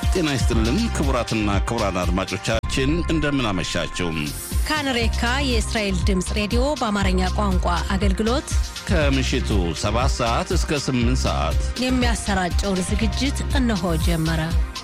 ጤና ይስጥልን ክቡራትና ክቡራን አድማጮቻችን እንደምን አመሻችሁ። ካንሬካ የእስራኤል ድምፅ ሬዲዮ በአማርኛ ቋንቋ አገልግሎት ከምሽቱ 7 ሰዓት እስከ 8 ሰዓት የሚያሰራጨውን ዝግጅት እነሆ ጀመረ።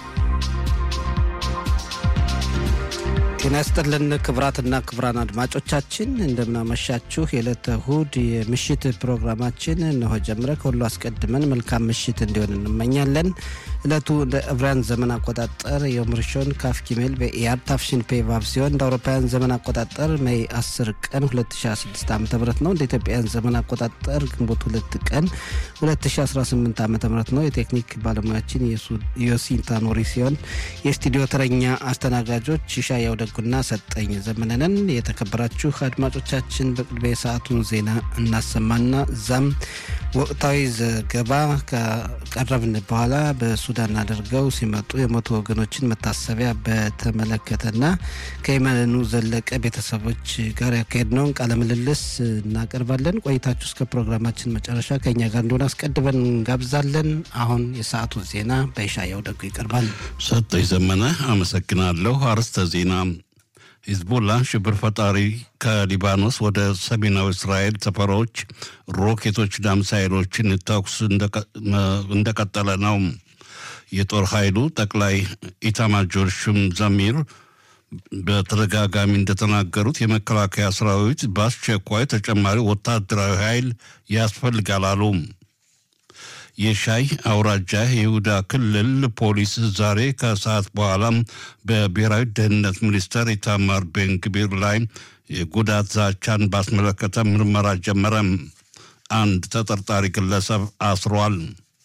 ጤና ይስጥልን ክቡራትና ክቡራን አድማጮቻችን እንደምናመሻችሁ። የዕለተ እሁድ የምሽት ፕሮግራማችን እነሆ ጀምረ። ከሁሉ አስቀድመን መልካም ምሽት እንዲሆን እንመኛለን። ዕለቱ እንደ ዕብራውያን ዘመን አቆጣጠር የዮም ሪሾን ካፍ ጊሜል በኢያር ታፍሽን ፔቫቭ ሲሆን እንደ አውሮፓውያን ዘመን አቆጣጠር ሜይ 10 ቀን 2016 ዓ ም ነው። እንደ ኢትዮጵያውያን ዘመን አቆጣጠር ግንቦት 2 ቀን 2018 ዓ ም ነው። የቴክኒክ ባለሙያችን ዮሲንታ ኖሪ ሲሆን የስቱዲዮ ተረኛ አስተናጋጆች ሻያው ደጉና ሰጠኝ ዘመነንን። የተከበራችሁ አድማጮቻችን በቅድሚያ የሰዓቱን ዜና እናሰማና እዛም ወቅታዊ ዘገባ ከቀረብን በኋላ በሱዳን አድርገው ሲመጡ የሞቱ ወገኖችን መታሰቢያ በተመለከተና ከየመኑ ዘለቀ ቤተሰቦች ጋር ያካሄድነውን ቃለ ምልልስ እናቀርባለን። ቆይታችሁ እስከ ፕሮግራማችን መጨረሻ ከእኛ ጋር እንደሆነ አስቀድመን እንጋብዛለን። አሁን የሰዓቱ ዜና በይሻያው ደጉ ይቀርባል። ሰጠኝ ዘመነ አመሰግናለሁ። አርዕስተ ዜና ሂዝቦላ ሽብር ፈጣሪ ከሊባኖስ ወደ ሰሜናዊ እስራኤል ሰፈሮች ሮኬቶችና ሚሳይሎችን ተኩስ እንደቀጠለ ነው። የጦር ኃይሉ ጠቅላይ ኢታማጆር ሹም ዘሚር በተደጋጋሚ እንደተናገሩት የመከላከያ ሰራዊት በአስቸኳይ ተጨማሪ ወታደራዊ ኃይል ያስፈልጋል አሉ። የሻይ አውራጃ የይሁዳ ክልል ፖሊስ ዛሬ ከሰዓት በኋላ በብሔራዊ ደህንነት ሚኒስተር ኢታማር ቤንግቢር ላይ የጉዳት ዛቻን ባስመለከተ ምርመራ ጀመረ። አንድ ተጠርጣሪ ግለሰብ አስሯል።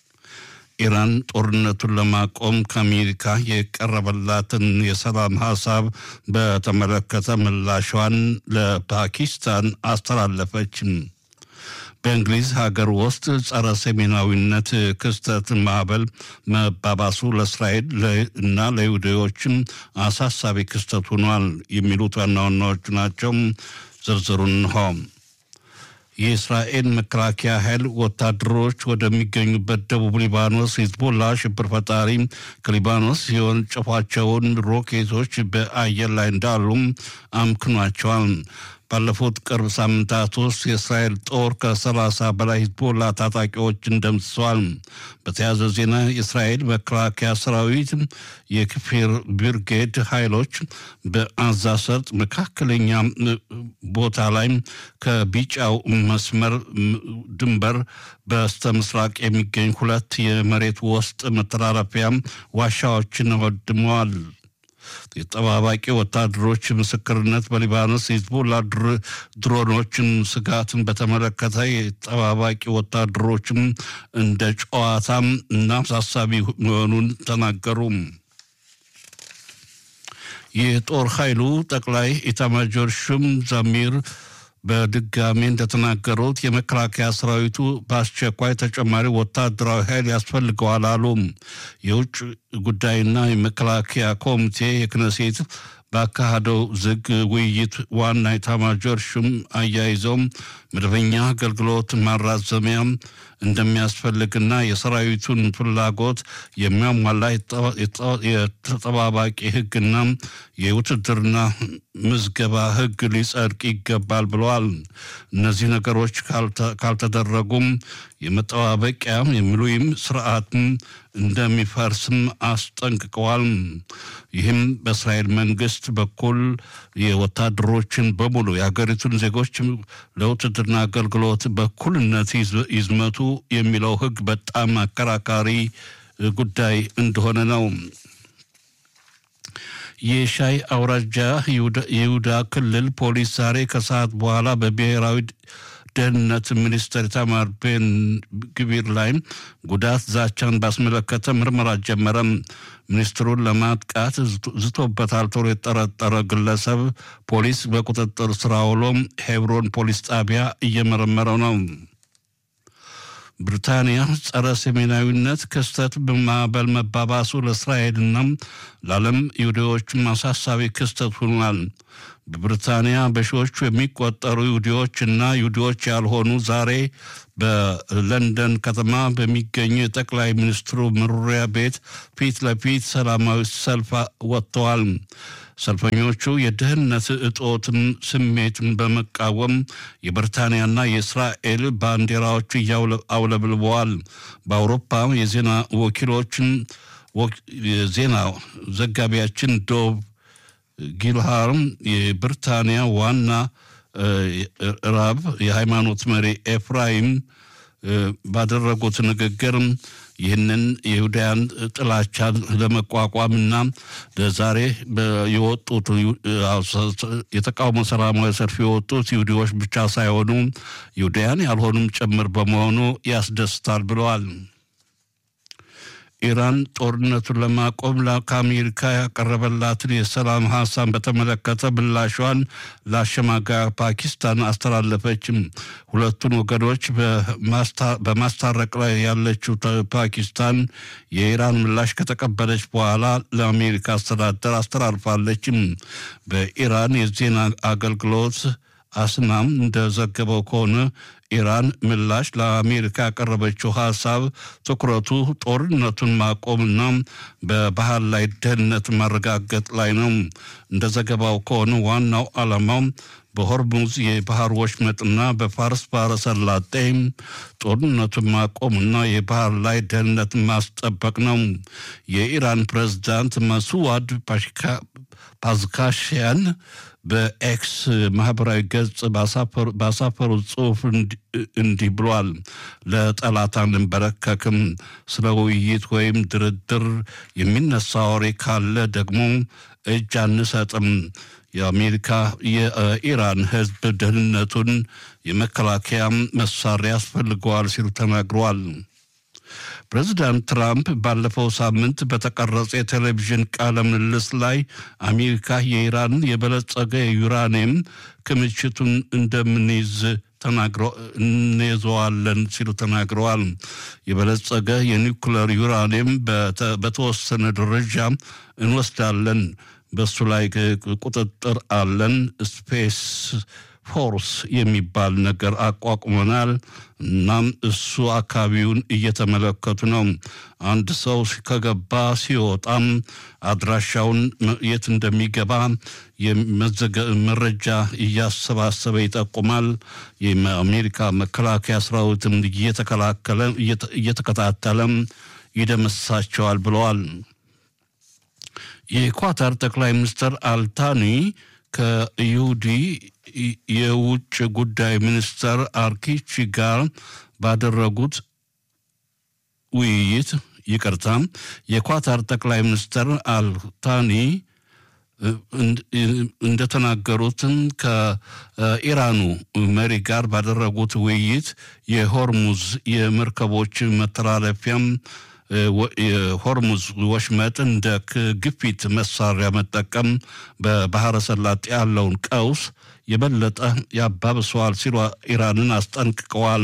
ኢራን ጦርነቱን ለማቆም ከአሜሪካ የቀረበላትን የሰላም ሀሳብ በተመለከተ ምላሿን ለፓኪስታን አስተላለፈች። በእንግሊዝ ሀገር ውስጥ ጸረ ሰሜናዊነት ክስተት ማዕበል መባባሱ ለእስራኤል እና ለይሁዳዎችም አሳሳቢ ክስተት ሆኗል። የሚሉት ዋና ዋናዎቹ ናቸው። ዝርዝሩን እንሆ። የእስራኤል መከላከያ ኃይል ወታደሮች ወደሚገኙበት ደቡብ ሊባኖስ ሂዝቦላ ሽብር ፈጣሪ ከሊባኖስ የወነጨፏቸውን ሮኬቶች በአየር ላይ እንዳሉም አምክኗቸዋል። ባለፉት ቅርብ ሳምንታት ውስጥ የእስራኤል ጦር ከሰላሳ በላይ ሂዝቦላ ታጣቂዎችን ደምስሰዋል። በተያያዘ ዜና የእስራኤል መከላከያ ሰራዊት የክፊር ብርጌድ ኃይሎች በአዛ ሰርጥ መካከለኛ ቦታ ላይ ከቢጫው መስመር ድንበር በስተ ምስራቅ የሚገኝ ሁለት የመሬት ውስጥ መተላለፊያ ዋሻዎችን ወድመዋል። የጠባባቂ ወታደሮች ምስክርነት በሊባኖስ ሂዝቦላ ድሮኖችን ስጋትን በተመለከተ የጠባባቂ ወታደሮችም እንደ ጨዋታም እና አሳሳቢ መሆኑን ተናገሩ። የጦር ኃይሉ ጠቅላይ ኢታማጆር ሹም ዛሚር በድጋሚ እንደተናገሩት የመከላከያ ሰራዊቱ በአስቸኳይ ተጨማሪ ወታደራዊ ኃይል ያስፈልገዋል አሉ። የውጭ ጉዳይና የመከላከያ ኮሚቴ የክነሴት ባካሄደው ዝግ ውይይት ዋና ኢታማጆር ሹም አያይዘውም መደበኛ አገልግሎት ማራዘሚያ እንደሚያስፈልግና የሰራዊቱን ፍላጎት የሚያሟላ የተጠባባቂ ሕግና የውትድርና ምዝገባ ሕግ ሊጸድቅ ይገባል ብለዋል። እነዚህ ነገሮች ካልተደረጉም የመጠባበቂያ የሚሉይም ስርዓትም እንደሚፈርስም አስጠንቅቀዋል። ይህም በእስራኤል መንግስት በኩል የወታደሮችን በሙሉ የሀገሪቱን ዜጎች ለውትድርና አገልግሎት በኩልነት ይዝመቱ የሚለው ህግ በጣም አከራካሪ ጉዳይ እንደሆነ ነው። የሻይ አውራጃ የይሁዳ ክልል ፖሊስ ዛሬ ከሰዓት በኋላ በብሔራዊ ደህንነት ሚኒስትር ኢታማር ቤን ግቢር ላይ ጉዳት ዛቻን ባስመለከተ ምርመራ ጀመረም። ሚኒስትሩን ለማጥቃት ዝቶበታል ተብሎ የጠረጠረ ግለሰብ ፖሊስ በቁጥጥር ስር አውሎ ሄብሮን ፖሊስ ጣቢያ እየመረመረው ነው። ብሪታንያ ጸረ ሰሜናዊነት ክስተት በማዕበል መባባሱ ለእስራኤልና ለዓለም ይሁዲዎችም አሳሳቢ ክስተት ሆኗል። በብሪታንያ በሺዎቹ የሚቆጠሩ ይሁዲዎች እና ይሁዲዎች ያልሆኑ ዛሬ በለንደን ከተማ በሚገኙ የጠቅላይ ሚኒስትሩ መኖሪያ ቤት ፊት ለፊት ሰላማዊ ሰልፍ ወጥተዋል። ሰልፈኞቹ የድህነት እጦትን ስሜትን በመቃወም የብሪታንያና የእስራኤል ባንዲራዎች እያውለብልበዋል። በአውሮፓ የዜና ወኪሎችን የዜና ዘጋቢያችን ዶብ ጊልሃርም የብሪታንያ ዋና ራብ የሃይማኖት መሪ ኤፍራይም ባደረጉት ንግግር ይህንን የይሁዳያን ጥላቻን ለመቋቋምና ለዛሬ የወጡት የተቃውሞ ሰላማዊ ሰልፍ የወጡት ይሁዲዎች ብቻ ሳይሆኑ ይሁዳያን ያልሆኑም ጭምር በመሆኑ ያስደስታል ብለዋል። ኢራን ጦርነቱን ለማቆም ከአሜሪካ ያቀረበላትን የሰላም ሀሳብ በተመለከተ ምላሿን ለአሸማጋይ ፓኪስታን አስተላለፈችም። ሁለቱን ወገኖች በማስታረቅ ላይ ያለችው ፓኪስታን የኢራን ምላሽ ከተቀበለች በኋላ ለአሜሪካ አስተዳደር አስተላልፋለችም። በኢራን የዜና አገልግሎት አስናም እንደዘገበው ከሆነ ኢራን ምላሽ ለአሜሪካ ያቀረበችው ሀሳብ ትኩረቱ ጦርነቱን ማቆምና በባህር ላይ ደህንነት ማረጋገጥ ላይ ነው። እንደ ዘገባው ከሆነ ዋናው ዓላማው በሆርሙዝ የባህር ወሽመጥና በፋርስ ባህረ ሰላጤ ጦርነቱን ማቆምና የባህር ላይ ደህንነት ማስጠበቅ ነው። የኢራን ፕሬዝዳንት መስዋድ ፓዝካሽያን በኤክስ ማህበራዊ ገጽ ባሳፈሩት ጽሑፍ እንዲህ ብሏል። ለጠላት አንንበረከክም። ስለ ውይይት ወይም ድርድር የሚነሳ ወሬ ካለ ደግሞ እጅ አንሰጥም። የአሜሪካ የኢራን ሕዝብ ደህንነቱን የመከላከያ መሳሪያ ያስፈልገዋል ሲሉ ተናግረዋል። ፕሬዚዳንት ትራምፕ ባለፈው ሳምንት በተቀረጸ የቴሌቪዥን ቃለ ምልልስ ላይ አሜሪካ የኢራን የበለጸገ የዩራኒየም ክምችቱን እንደምንይዝ እንይዘዋለን ሲሉ ተናግረዋል። የበለጸገ የኒውክለር ዩራኒየም በተወሰነ ደረጃ እንወስዳለን፣ በሱ ላይ ቁጥጥር አለን። ስፔስ ፎርስ የሚባል ነገር አቋቁመናል። እናም እሱ አካባቢውን እየተመለከቱ ነው። አንድ ሰው ከገባ ሲወጣም አድራሻውን የት እንደሚገባ መረጃ እያሰባሰበ ይጠቁማል። የአሜሪካ መከላከያ ሰራዊትም እየተከላከለ እየተከታተለም ይደመስሳቸዋል ብለዋል። የኳታር ጠቅላይ ሚኒስትር አልታኒ ከይሁዲ የውጭ ጉዳይ ሚኒስተር አርኪቺ ጋር ባደረጉት ውይይት ይቅርታ፣ የኳታር ጠቅላይ ሚኒስትር አልታኒ እንደተናገሩትም ከኢራኑ መሪ ጋር ባደረጉት ውይይት የሆርሙዝ የመርከቦች መተላለፊያም የሆርሙዝ ወሽመጥ እንደ ግፊት መሳሪያ መጠቀም በባህረ ሰላጤ ያለውን ቀውስ የበለጠ ያባብሰዋል ሲሉ ኢራንን አስጠንቅቀዋል።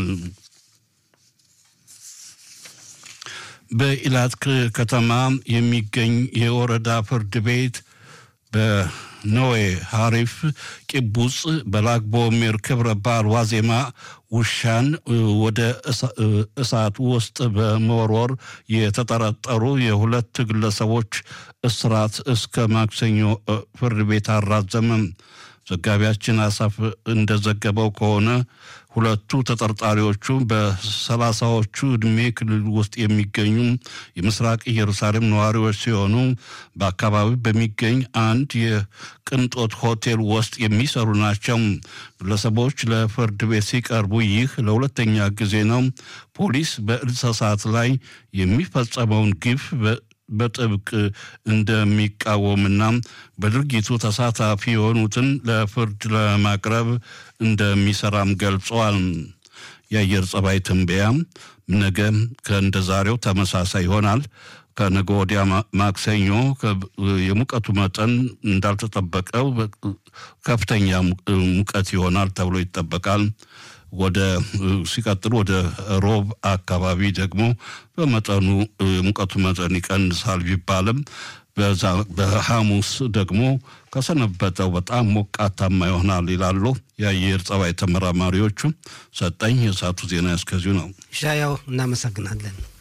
በኢላት ከተማ የሚገኝ የወረዳ ፍርድ ቤት በኖዌ ሀሪፍ ቂቡጽ በላግቦሜር ክብረ በዓል ዋዜማ ውሻን ወደ እሳት ውስጥ በመወርወር የተጠረጠሩ የሁለት ግለሰቦች እስራት እስከ ማክሰኞ ፍርድ ቤት አራዘመም። ዘጋቢያችን አሳፍ እንደዘገበው ከሆነ ሁለቱ ተጠርጣሪዎቹ በሰላሳዎቹ ዕድሜ ክልል ውስጥ የሚገኙ የምስራቅ ኢየሩሳሌም ነዋሪዎች ሲሆኑ በአካባቢው በሚገኝ አንድ የቅንጦት ሆቴል ውስጥ የሚሰሩ ናቸው። ግለሰቦች ለፍርድ ቤት ሲቀርቡ ይህ ለሁለተኛ ጊዜ ነው። ፖሊስ በእንስሳት ላይ የሚፈጸመውን ግፍ በጥብቅ እንደሚቃወምና በድርጊቱ ተሳታፊ የሆኑትን ለፍርድ ለማቅረብ እንደሚሰራም ገልጸዋል። የአየር ጸባይ ትንበያ ነገ ከእንደ ዛሬው ተመሳሳይ ይሆናል። ከነገ ወዲያ ማክሰኞ የሙቀቱ መጠን እንዳልተጠበቀው ከፍተኛ ሙቀት ይሆናል ተብሎ ይጠበቃል። ወደ ሲቀጥል ወደ ሮብ አካባቢ ደግሞ በመጠኑ ሙቀቱ መጠን ይቀንሳል ቢባልም በሐሙስ ደግሞ ከሰነበተው በጣም ሞቃታማ ይሆናል ይላሉ የአየር ጸባይ ተመራማሪዎቹ። ሰጠኝ የሰዓቱ ዜና እስከዚሁ ነው። ሻያው እናመሰግናለን።